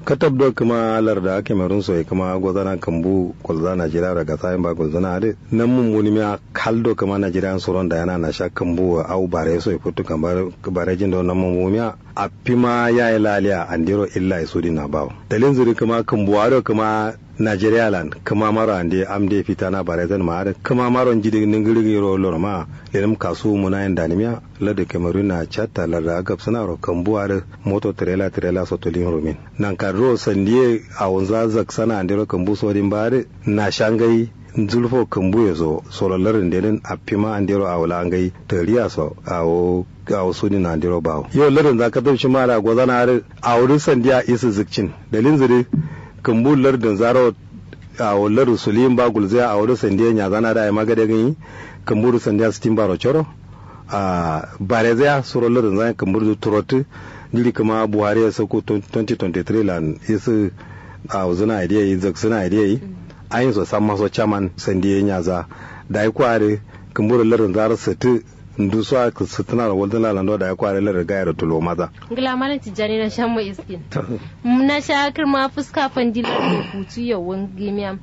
katab do kuma larda ake marun so kuma gozana kambu kolza najeriya daga sayin ba gozana ade nan mun muni miya kaldo kuma najeriya soron da yana na sha kambu au bare so ifutu kamar bare jin da nan mun miya a pima ya yi laliya andiro illa isu na bawo dalin zuri kuma kambu ado kuma Nigeria land kuma maro ande amde fita na bare zan ma kuma maro jidi ningiri ro lor ma lenim kasu muna yin danimiya lada cameroon na chatta lada agab suna ro kambuwa moto trailer trailer sotolin rumin nan kan ro sandiye a wanza zak sana ande ro kambu so din bare na shangai zulfo kambu ya zo sololarin denin a fima an dero a wula an gai tariya so a wo a wasu ni na dero bawo yau larin za ka taushi mara gwazana a wurin sandiya isa zikcin dalin zire kambu lardin zaro a wular sulim ba gulzaya a wurin sandiya ya zana da ya magada gani kambu sandiya sitin baro choro a bare zaya suro lardin zai kambu turotu jiri kama buhari ya sauko 2023 lan isa a wuzuna idea yi zak suna idea yi ayin so san maso chaman sandiya nyaza da ya kware kambu lardin zaro sati ndu so aka sutuna da wadda lalando da ya kware lar gaya da tulo maza ngila malam tijani na shan mai iskin na sha kirma fuska fandila da hutu yawan gimiya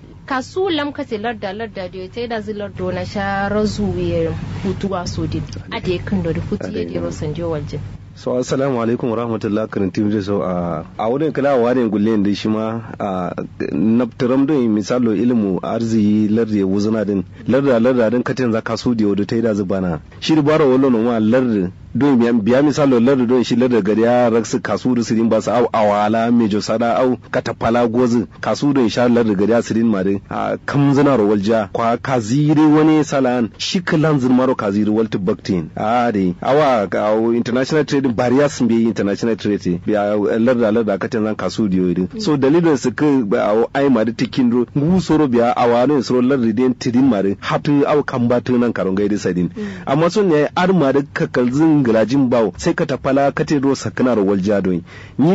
kasu lam kate larda larda da ta da zilar do na sha razu hutu a sodin a da yakan da hutu ya dero sanjo waljin so assalamu alaikum warahmatullah karin tim da so a a wurin kala wa ne gulle da shi ma a naftaram don misalo ilmu arziki lardi wuzuna din larda larda din katin za kasu da wadda ta yi da zubana shi da bara wallo no ma lardi don biya misalo lardi don shi lardi gari ya raksu kasu da sirin ba su au awala mejo sada au katapala gozi kasu da sha lardi gari ya sirin ma din a kam zina ro walja kwa kaziri wani salan shi kalan zin maro kaziri walti baktin a de awa international trade trading barriers be international trade biya larda larda katin zan kasu diyo din so dalilin su ka ba ai ma da tikin ro ngu soro biya awano soro larda den tidin ma da hatu aw kan ba nan karon gaidi sadin amma sun ne ar ma da kakalzin gilajin bawo sai ka tafala katin ro sakana ro walja don ni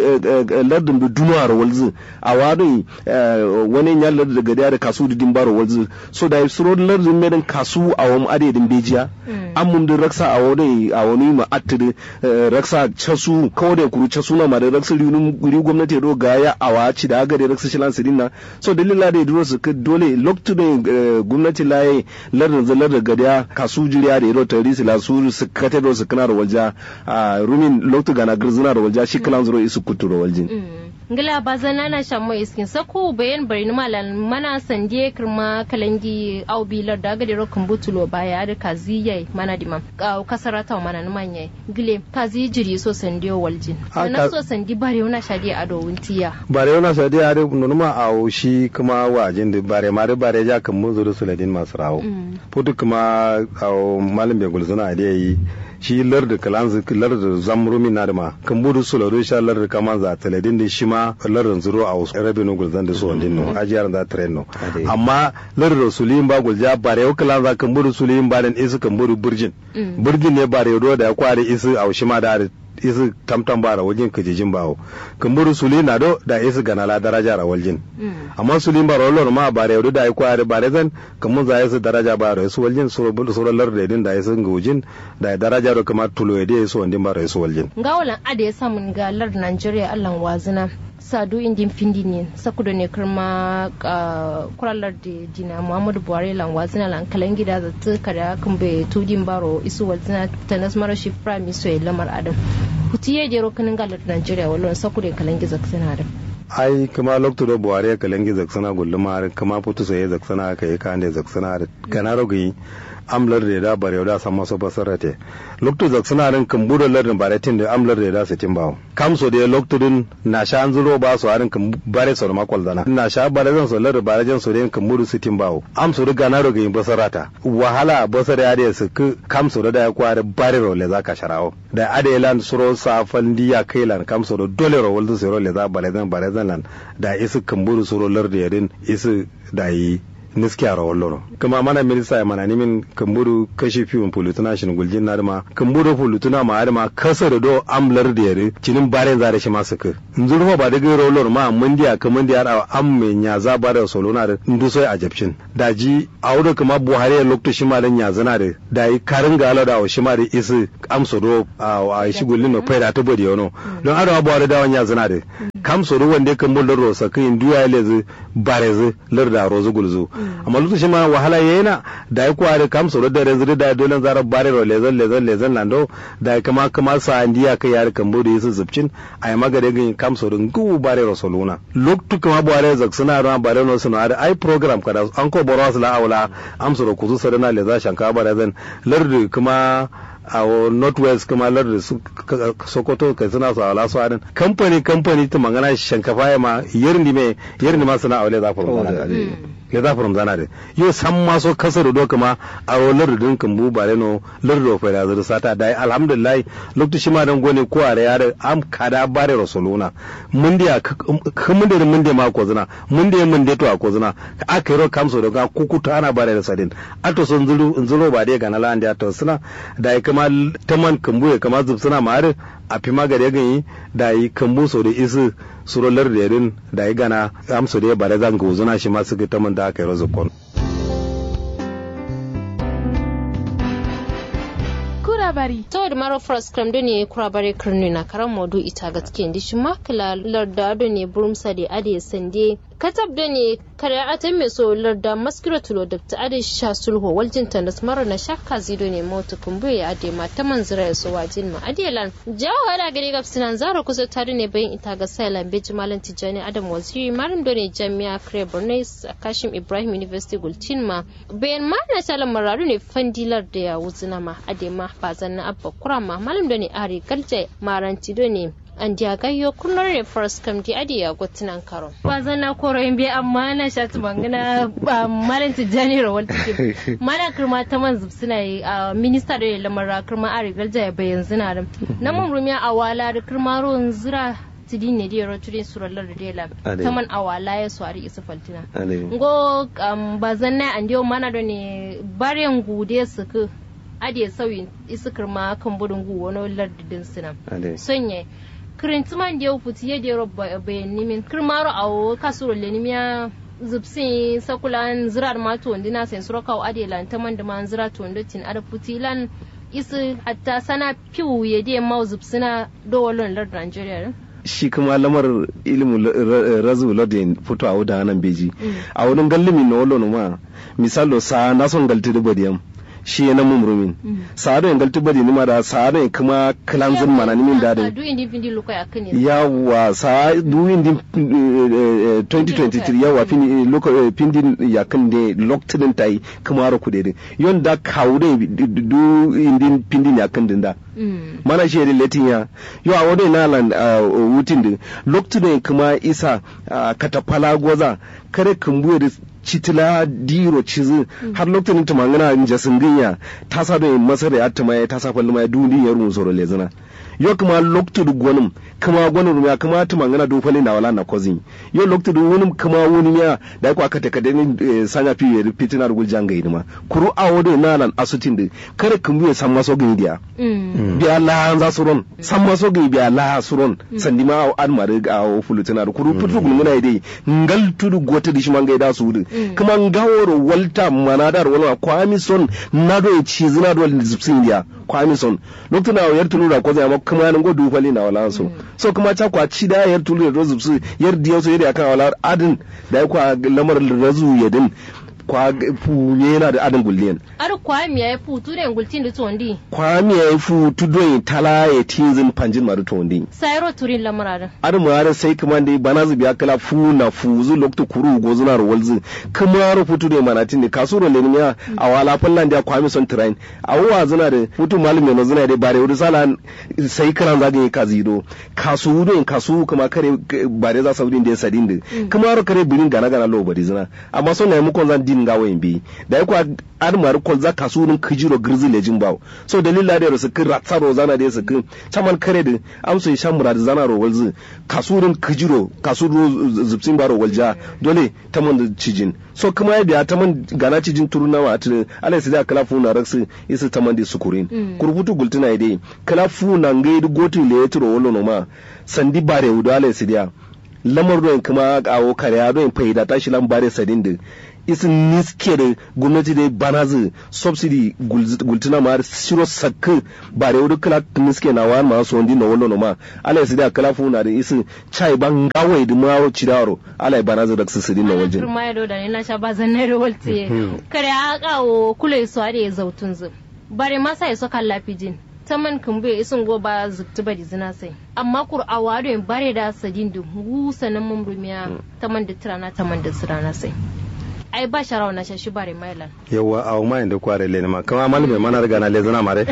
lardin da duma ro walzu awano wani ya larda daga da kasu didin baro walzu so da soro lardin medan kasu awam adedin bejiya amun da raksa awani awani ma attire raksa casu kawai da kuru casu na mare raksa riunum gwamnati do ga ya awa ci da gare raksa shilan sirin na so dalila da duro su dole loktu da gwamnati laye lardin zalar da gadiya kasu jiriya da iro tari su la su su kate do su kana da walja rumin loktu gana girzina da walja shi kalan zuro isu kutu da waljin ngila bazana na shammo iskin sako bayan bari ni malan mana sandie kirma kalangi au bilar da ga dero kumbutulo baya da kaziye mana dima ka kasarata mana ni manye gile kazi jiri so sandiyo waljin na so sandi bare wana shadi ado wuntiya bare wana shadi ado nunuma a shi kuma wajin da bare mare bare ja kan mun zuru suladin masu rawo putu kuma a malam bai gulzuna da yi shi larda kalanzu larda zamrumi na da ma kan budu su lado sha larda kaman za taladin da shi ma larda zuro a wasu rabi no gulzan da su wandin no ajiyar da tren no amma larda suliyin ba gulja bare yau kalanza kan budu suliyin ba dan isu kan budu burjin burjin ne bare yau da ya kware isu a shi ma da isi tamtam bara wajen kajijin bawo kumburu suli na do da isi ganala daraja ra waljin amma suli bara lor ma bare yodo da ko are bare zan kamun za isi daraja bara su waljin suro bul suro lar da din da isi ngujin da daraja ro kamar tulo yede su wandin bara su waljin gawalan ade ya samun galar Najeriya Allah wazina sadu indin findi ne sakuda ne kirma kuralar da dina muhammadu buhari lan wazina lan kalan gida da tuka da kan bai tudin baro isu wazina ta nasmara shi prime minister lamar adam hutiye jero kanin galar nigeria wallon sakuda kalan gida suna da ai kuma lokto da buhari ya kalan gida zaksana gulluma kuma putu sai zaksana ka yi kan da zaksana da kana rogi amlar da da bare da san maso basarate lokto zak suna ran kan budo lardin bare tin da amlar da da su tin bawo kam so da lokto din na sha an zuro ba su harin kan bare so ma kwaldana na sha bare zan so lardin bare jan so da kan budo su tin bawo am so riga na roga yin basarata wahala basar ya da su kam so da ya kware bare ro le zaka sharawo da ade lan suro safan diya kai lan kam so da dole ro waldu so le za bare zan bare zan lan da isu kan budo suro lardin ya din isu da yi niski a rawar loro kuma mana minista ya mana nimin kamburu kashi fiyon polutuna shi guljin na dama kamburu polutuna ma adama kasa da do amlar da yare cinin bare zare shi masu ka nzuru ba da gairo loro ma mun dia ka mun dia da am me nya za ba da solo na da ndu soy a japcin da ji a wurin kuma buhari ya lokto shi ma da nya zana da da yi karin gala da shi ma da isi amso do a shi gullin no faida ta bodi yono don adama buhari da wanya zana da kam so do wanda kan mun loro sa kin duya lezi barezi larda rozu gulzu amma lutu shi ma wahala yana da yi kuwa da kam so da rezu da dole zara bare ro lezan lezan lezan lando da kama kama sa andiya kai yar kan bodi yisu zubcin ai magare gin kam so dun gu bare ro soluna loktu kama bare zak suna ran bare no suna da ai program kada an ko boros la aula am so kuzu sadana leza shanka bare zan lardu kuma a northwest kuma lardin sokoto kai suna su ala su adin kamfani kamfani ta magana shankafa ya ma yerni me yerni ma suna aure za furum zana da le za furum zana da yo san ma so kasar do kuma a lardin kan bu bare no lardin fa da zuru sata dai alhamdulillah lokaci ma dan gone ko are ya am kada bare rasuluna mun dia mun da mun da ma ko zina mun da mun da to a ko zina aka ro kamso da ga kukuta ana bare da sadin ato sun zuru zuru ba dai ga na landa ya to suna da kama taman kambu ya kama zub suna ma'ar a fi magare ganyi da yi kambu so da isi surolar da yarin da yi gana amso da ya bare zan ga wuzuna shi masu ga taman da aka yi razukon. kurabari to da maro frost kram do ne kurabari kirni na karan modu ita gaske ndi shi makala larda do ne burumsa da ade sande katab da ne kare atan mai so larda maskira tulo da ta ade sha sulho waljin ta da mara na shakka zido ne mota kumbu ya ade ma ta manzira ya so wajin ma adelan jawo hada gari ga sinan zara kusa tare ne bayan ita ga sailan beji malam tijani adam waziri malam do ne jami'a kare bornais kashim ibrahim university gultin ma bayan ma na talan mararu ne fandilar da ya wuzuna ma ade ma ba zanna abba kurama malam da ne ari galje maranti do ne an diya gayyo kullum ne first kam di adi ya gotunan karo ba zanna koro in bi amma na shatu mangana ba malam tijani rawal take mana kirma ta man suna yi a minista da lamar kirma ari galje ya bayan zina da na mun rumiya a wala da kirma ruwan zira tidin ne diyar turin surallar da dela taman awala ya swari isa faltina ngo ba zanna an diyo mana da ne baryan gude su ku adiye sauyin isikar ma kan budun gu wani lardidin sina sonye kirintiman da ya futi ya dero bayan nimin kirmaro a kasuro lenimiya zubsin sakulan zirar ma to ndina sen surakaw adiye lan taman da man zira to ndotin ada futi lan isi hatta sana piwu ya diye ma zubsina dowalon lardin Nigeria shi kuma lamar ilimin razu ladin fito a wuda nan beji a wurin gallimi na wallon ma misalo sa na son galti da badiyam shi ya namu murumin sa'ado en galti bari nima da sa'ado en kuma kalanzin mana nimin da da yawa sa du indi 2023 yawa fin loko pindin ya kan de locked tai kuma ro kudede yon da kawde du indi pindin ya kan da mana shi da latin ya yo a wani nalan wutin din locked kuma isa katapala goza kare kumbuye da citila diro cizi har lokacin ta mangana in jasin ginya ta sa da masar ya ta mai ta sa falli mai duni ya rumu soro lezina yo kuma lokacin gwanin kuma gwanin ya kuma ta mangana do falli na wala na kozin yo lokacin wani kuma wani ya da ko aka taka da ni sanya fi ya fitina da guljan ga idima kuru a wode na nan asutin da kare kumbu ya san maso gani dia biya la za su ron san maso gani biya la su ron sandi ma an mare ga fulutina da kuru putu gulmuna dai ngal tudu gota dishi manga da su wudu kuma ngaworo walta manadar wala kwami son nado e chizina do zipsin dia kwami son lokto na yar tulu da ko zama kuma nan go du fali na wala so so kuma ta kwa ci da yar tulu da zipsi yar diyo so yar akan wala adin da kwa lamar razu yadin kwa funye yana da adin gulliyan ar kwa mi ya fu tu ne gultin da tondi kwa mi ya fu tu don tala ya tinzin panjin maru tondi sayro turin lamararin ar mu har sai kuma dai bana zubi kala fu na fu zu lokto kuru go zuna ro walzu kuma ro futu ne manatin ne kasuro le miya a wala fallan da kwa mi son train a wa zuna da futu malum ne zuna da bare wuri sala sai karan zaga yi kazido kasu don kasu kuma kare bare za saudin da sadin da kuma ro kare birin gana gana lo bari zuna amma son na mu kon zan din ga wayin bi da ya kwa ar mar kol za kasurin kijiro girzi lejin bawo so dalila da su kin ratsaro zana da su kin chaman kare da amso sha murad zana ro walzi kasurin kijiro kasuro zubsin baro walja dole taman da cijin so kuma ya biya taman gana cijin turuna wa atin ala sai da kala funa raksu isu taman da sukurin kurbutu gultuna dai kala funa ngai gotu le yetro wolo no ma sandi bare wuda ala sai da lamar ruwan kuma kawo kariya ruwan faida tashi lambare sadin da isin niske da gwamnati da banazi subsidy gultuna ma shiro sakkin bare wudu kala niske na wani ma so ndi na wallo ma ala yasi da kala fu na da isin chai ban gawai da mawo cidaro ala ya banazi da sisiri na wajen ma ya da ne na sha bazan na rawalti kare a kawo kula su da ya zautun zu bare ma sai so kan lafijin ta man kumbe isin go ba zubtu ba zina sai amma kur'awa da bare da sadin da gusa nan mumrumiya ta man da tirana ta man da sirana sai ai ba sharawa na shashi bare mailan yawa a ma inda kware le ma kama mal mai mana riga na le zana mare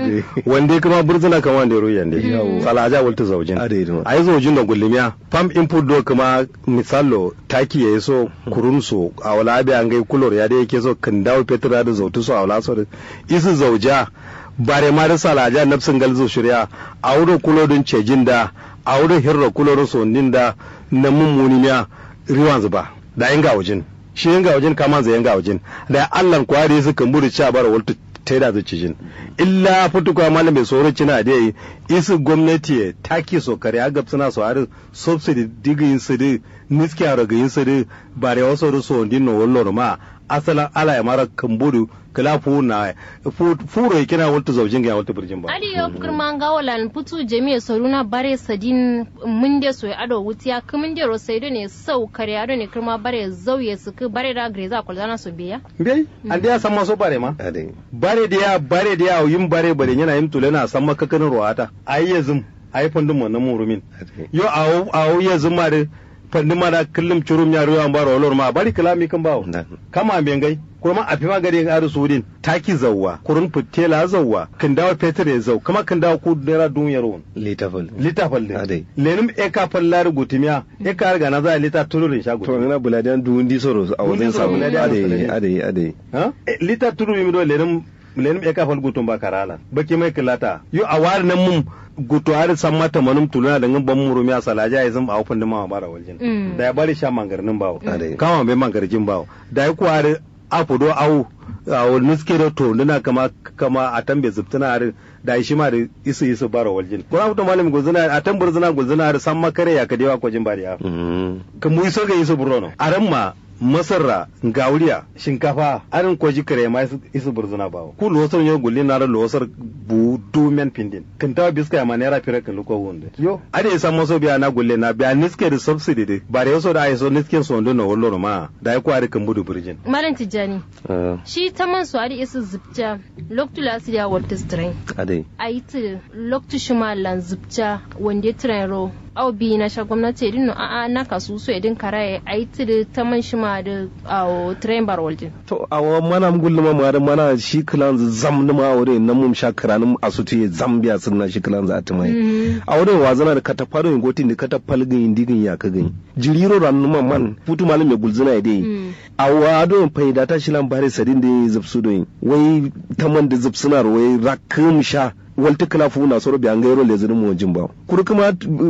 wande kuma burzuna kama wande ru yande sala aja walta zaujin ai zaujin da gullimiya pam input do kuma misalo taki yayi so kurun so a wala abi an gai kulor ya da yake so kan dawo petra da zautu so a wala so isu zauja bare ma da sala aja nafsin galzo shirya a wurin kulodin cejin da a wurin hirra kulorin sondin da na mummuni miya riwan zuba da inga wajen shi yanga wajen kama zai yanga wajen da Allah kwari su kan buri cha bara waltu ta da zuci jin illa futuka malam mai tsoro cina da yi isu gwamnati taki so kare a gab suna so har subsidy digin su da niski a ragayin su da bare wasu da so din no wallo ma asalan ala ya mara kan buru kala fu na furo ya kina waltu zaujin ga waltu burjin ba ali yo kurma ga walan putu jami'a saruna bare sadin mun de so ado wutiya kumin de ro saido ne sau kare ado ne kurma bare zauye su ku bare da greza ko zana so biya bai an da ya san maso bare ma bare da ya bare da ya yin bare bare yana yin tulana san makakanin ruwata ai yazum ai fandun mu na murumin yo awo awo yazum ma da fandi mana kullum curum ya ruwa baro olor ma bari kalami kan bawo kama ben gai kuma a fi magari ga aru sudin taki zawwa kurun fitela zawwa kan dawo fetur ya zau kuma kan dawo ku naira duniyar won litafal litafal de lenim e ka fallar gutimiya e ka riga na za lita tulurin shago to ina buladiyan duwundi soro a wajen sabu ade ade ade ha lita tulurin mi do lenim lenim e ka fal gutun ba karala baki mai kilata yo a war nan mun guto har san mata manum tuluna da ban murumi a salaja ya zama a hufin da ma bara waljin da ya bari sha mangarnin bawo kama bai mangarjin bawo da ya kuwa har afudo awu a wani nuske da to nuna kama kama a tambe zubtuna har da shi ma da isu isu bara waljin ko na fito malamin gulzuna a tambar zuna gulzuna har san makare ya kadewa kwajin bariya kan mu iso ga isu burno a ran ma masarra gauriya shinkafa arin kwaji kare ma isu burzuna bawo ku losar yau gulli na da losar bu dumen pindin kan tawa biska ya manera fira kan luko wonde yo ade isa maso biya na gulle na biya niske da subsidy de bare yaso da aiso niske so ndo na wollo ma da ya kwari kan budu burjin malam tijani shi ta man su ade isu zubta loktula su ya walta strain ade ayi loktu shima lan zubta wande train ro au bi na sha gwamnati edin a a na kasu so edin karaye ayi tiri ta man shima da awo train bar waljin to awa mana gullu ma ma da mana shi kilan zam na ma wore nan mum sha kiranin asutu ya zambia sun na shi kilan za ta mai a wurin wazana da katafaro yin gotin da katafal gin digin ya ka gani jiriro ran numa man futu malam ya gulzuna ya dai a wado faida ta shi lan bare sadin da ya zubsu doyin wai taman da zubsunar wai rakum sha walti kala fu na soro biyan gairo le zuru mo jimba kuru kuma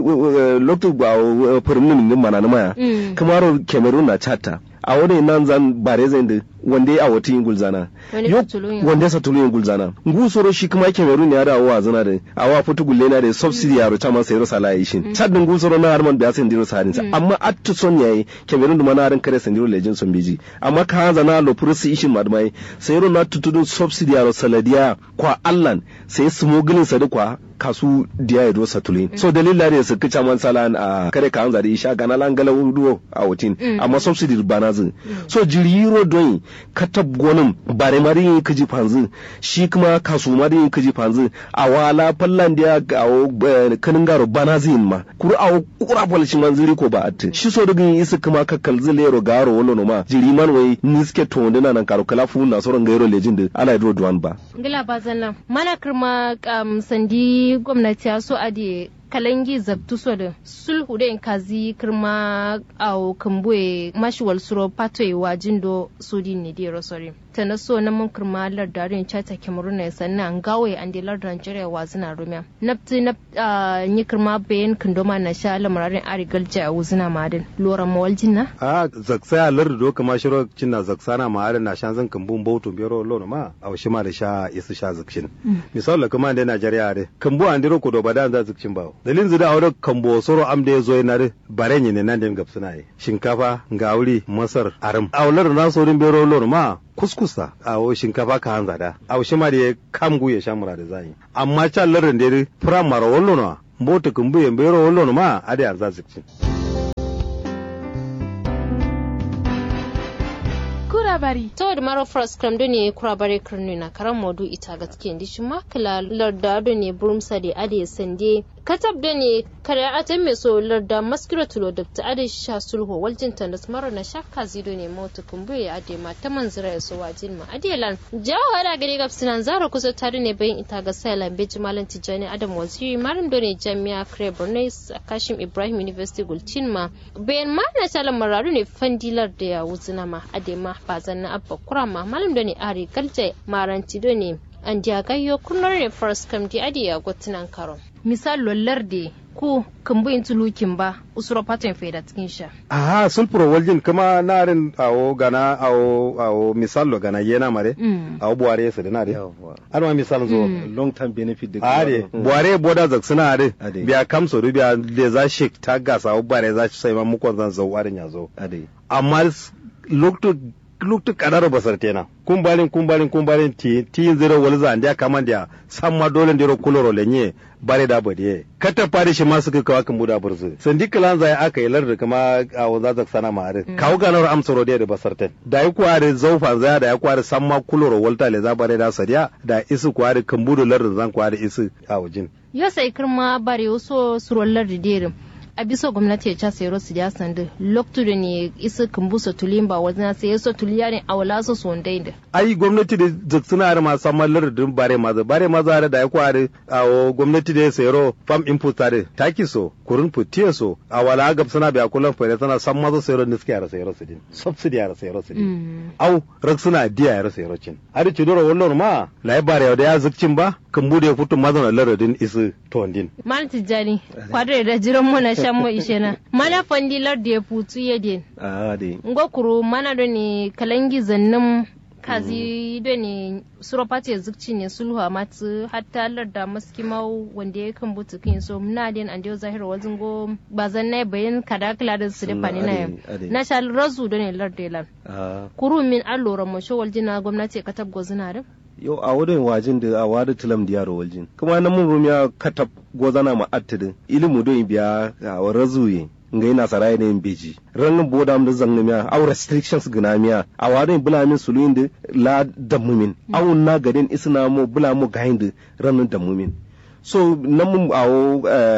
lokto ba firmin min mana na maya kuma ro cameroon na chata a wani nan zan bare zan da wanda a wata yin gulzana wanda sa tulu yin gulzana ngu soro shi kuma cameroon ya da wa zana da a wa futu gulle na da subsidy ya rota masa yaro sala yi shin chad ngu soro na harman biya sen diro sadin amma attu son yayi cameroon da mana ran kare sen diro lejin son biji amma ka zana lo pursi ishin madmai sai ro na tutudun subsidy ya ro saladiya kwa allan sai smuggling sa da kwa kasu diya ya dosa tulin so dalila ne su kica man salan a kare ka hanzari isha gana lan gala wuduwo a wutin amma subsidy bana zin so jiriro don katab gonin bare mari yin kiji fanzu shi kuma kasu mari yin kiji fanzu a wala fallan diya a kanin garo bana zin ma kuru a kura falshi man ziri ko ba atte shi so dugin isi kuma kakkal zilero garo wolo no ma jiri man wai niske to ndina nan karo kala fu na soron gairo lejin da ala do duwan ba ngila bazan nan mana kirma sandi gwamnati ya so a da kalangi zabtu so da sulhu da kazi kirma au kambue mashiwal suro patoi wajin do sudi ne dero sori ta na so na mun kirma lardarin chata cameroon ne sannan gawe an de lardar nigeria wazina rumiya nafti na yi kirma bayan kindoma na sha lamararin arigalja a wuzina madin lora mawaljin na a zaksa lardu do kama shiro cinna zaksana ma adan na shan zan kambun bautu biyaro lono ma a washi ma da sha isu sha zakshin misal la kuma da Najeriya de kambu an diro ko do badan za zakcin bawo dalin zida awdo kambo soro am da zo na de barenye ne nan den gapsuna yi shinkafa gauri masar aram awlar na sorin biyaro lono ma kuskusa a shinkafa ka hanza da a washi ma da kamgu ya sha mura da zai amma can larin da firamara wallo na mota kumbu ya biyaro wallo ma a da yarza zakcin kurabari to da maro frost kram do ne kurabari kirnu na karan modu ita gaske ndi shi makala larda do ne burumsa da ade sande katab da ne kare atan me so larda maskira tulo da ta ade sha sulho waljin ta da maro na shakka zido ne mota kumbu ya ade ma ta manzira ya so wajin ma ade lan jawo hada gari gab sinan zara kusa tare ne bayin ita ga sailan beji malam tijani adam waziri malam do ne jami'a kare borno kashim ibrahim university gultin ma bayan ma na talan mararu ne fandilar da ya wuzina ma ade ma bazan na abba kurama malam da ne ari galje maranti do ne an diya gayyo kunnar ne first kam di adi ya gotunan karo misal lollar de ko kambu in tulukin ba usuro patin faida cikin sha aha sulpuro waljin kuma narin awo gana awo awo misalo gana yena mare awo buware su dina de arma misal zo long term benefit da are buware boda zak suna are biya kamso du biya le za shik ta gasa awo bare za sai ma mukon zan zo warin ya zo amma lokto lokto kadaro basar tena kumbalin kumbalin kumbalin ti ti zero walza andia kamandia samma dole ndiro kuloro lenye bare da bade kata fari shi ma suka kawo kan buda burzu sandi kalan zai aka yi lar kuma a wanza zak sana ma are kawo ganar amsaro da da basarten da yi kware zaufa zai da ya kware samma kuloro walta le za bare da sariya da isu kware kan budu lar zan kware isu a wajin yo sai kirma bare waso surollar da derin a bisa gwamnati ya casa yaro su ya sandu loktu da ne isa kumbusa tulin ba wajen sai yaso tuliya ne a wala su son da ai gwamnati da zaksuna da masu amma lardin bare maza bare maza da ya kware a gwamnati da ya sayaro fam input tare taki so kurun futiye so a wala gab suna biya kullum fere tana san maza sayaro ne suke yara sayaro su din subsidy yara sayaro su din au rak suna diya yara sayaro cin har ci dora wannan ma lai bare da ya zukcin ba kan bude ya fito mazan lardin isu tondin mal tijani kwadre da jiran mu na shan mu ishe na mana fandilar da ya futu ya den a de ngokuru mana da ne kalangi zannin kazi da ne suropati ya zukci ne sulhu a matu hatta larda maski mau wanda ya kan butu kin so muna den an dio zahira wazin go bazan na bayan kada kala da su da fani na na sha razu da ne larda lan kuru min allora mo shawal jina gwamnati ka tabgo zina da yau a wurin wajin da a wadi tilam da yaro waljin kuma na mun rumiya katab gozana ma attidin ilimu don biya a razuye nga ina sarai ne beji ran boda am da zangna miya aw restrictions gina miya a wadin bula min suluin da la damumin aw na gadin isna mo bula mo gahin ran damumin so nan mun awo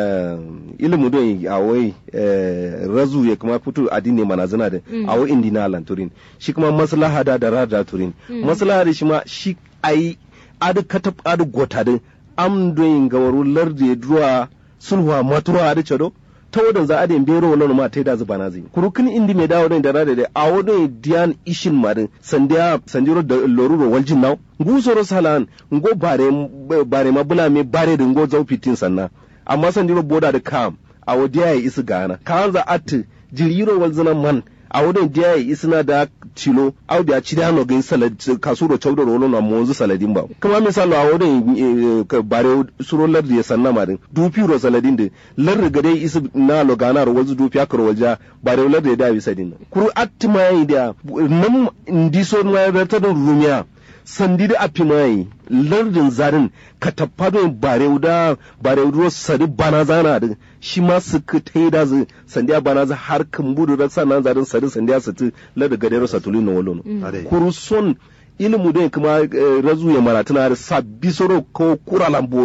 ilimu don awai razu ya kuma fito addini mana zina da awo indina lanturin shi kuma maslaha da da rada turin maslaha da shi ma shi ai adu katab adu gota din am don gawaru larde duwa sulhuwa matuwa adu chado ta wadan za a da bero wala ma ta da zuba na zai kurukin indi me dawo da rada da a wadon diyan ishin marin sandiya sandiro da loruro waljin naw ngusoro salan ngo bare bare mabula me bare da ngo zau fitin sanna amma sandiro boda da kam a wadiya ya isi gana kan za at jiriro walzina man a wadon diya ya isina da tilo au da ci da no gain salad kasuro chawdo rolo na monzu saladin ba kuma misalo a wadon bare surolar da ya sanna marin dupi ro saladin da lar ga dai isi na lo gana ro walzu dupi akro walja bare lar da da bisa din kuru attima yi da nam ndiso na rata da rumiya sandi da apimai lardin zarin ka taffado bare da bare ruwa sadi bana zana da shi ma su ka tai da zu sandi a bana za har kan budu da sanan zarin sadi sandi a sati lardin gadero satuli na walono kuru son ilimu da kuma razu ya maratuna da sabbi soro ko kura lambotin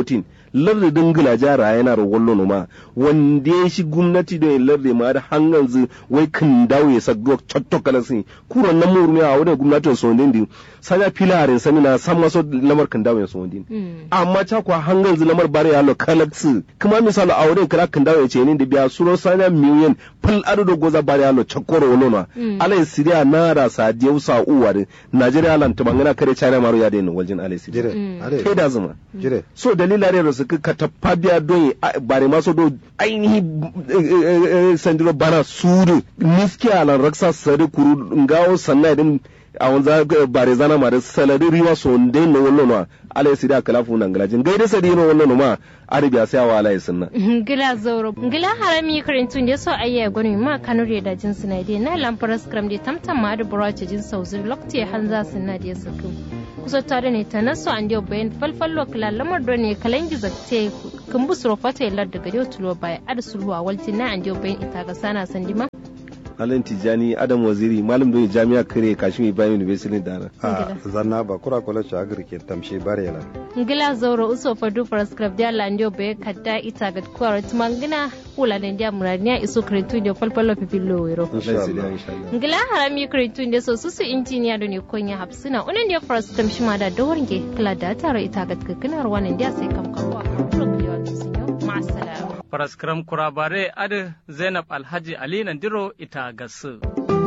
lardi dingila jara yana ro wallo no ma wanda ya shi gwamnati da lardi ma da hangan zu wai kin dawo ya saggo chotto kala sin kuron nan murmi a wurin gwamnatin so ndin sanya filarin sani na san maso lamar kin dawo ya so ndin amma ta kwa hangan zu lamar bare ya lo kalaksu kuma misalo a wurin kira kin dawo ya ce ni da biya suro sanya miliyan fal ado da goza bare ya lo chakoro wolo na alai siriya na da sadiyau sa uwar najeriya lan tumangana kare china maro ya da waljin alai siriya jire ade kai da zuma jire so dalila ne da suka ka tappa biya don bare ma so do ainihi eh, eh, sandiro bana suru miski alan raksa sari kuru ngawo sanna din a wanza bare zana ma da salari riwa so ndai no wallo no ala sida kala fu nan galajin gaida sadi no wallo no ma arabiya sai wa ala sunna ngila zoro ngila harami karintun da so ayya gwani ma kanure da jin suna dai na lamfar scrum da tamtam ma da burace jin sauzi lokti hanza suna da saku kusa tare ne ta naso an dio bayan falfallo kala lamar do ne kalan gizakte kun bu suro fata yallar daga dio tulo baya ad sulhu a walti na an dio bayan ita ga sana sandima Alan Tijani Adam Waziri malam don jami'a kare Kashim Ibrahim University da a zanna ba kura kula ci agri ke tamshi bare la ngila zoro uso fadu for scrap dia landio be kadda ita ga kwara tumangina kula da dia murania iso kretu dio falfallo pipillo wero insha Allah insha Allah ngila harami kretu inde so susu injiniya do ne konya hapsina unan dia for scrap shima da dawarnge kala da tare ita ga kakkinar wannan dia sai kam kawo a ma'assalam Faraskram kurabare adi Zainab Alhaji Ali Nandiro ita gasu.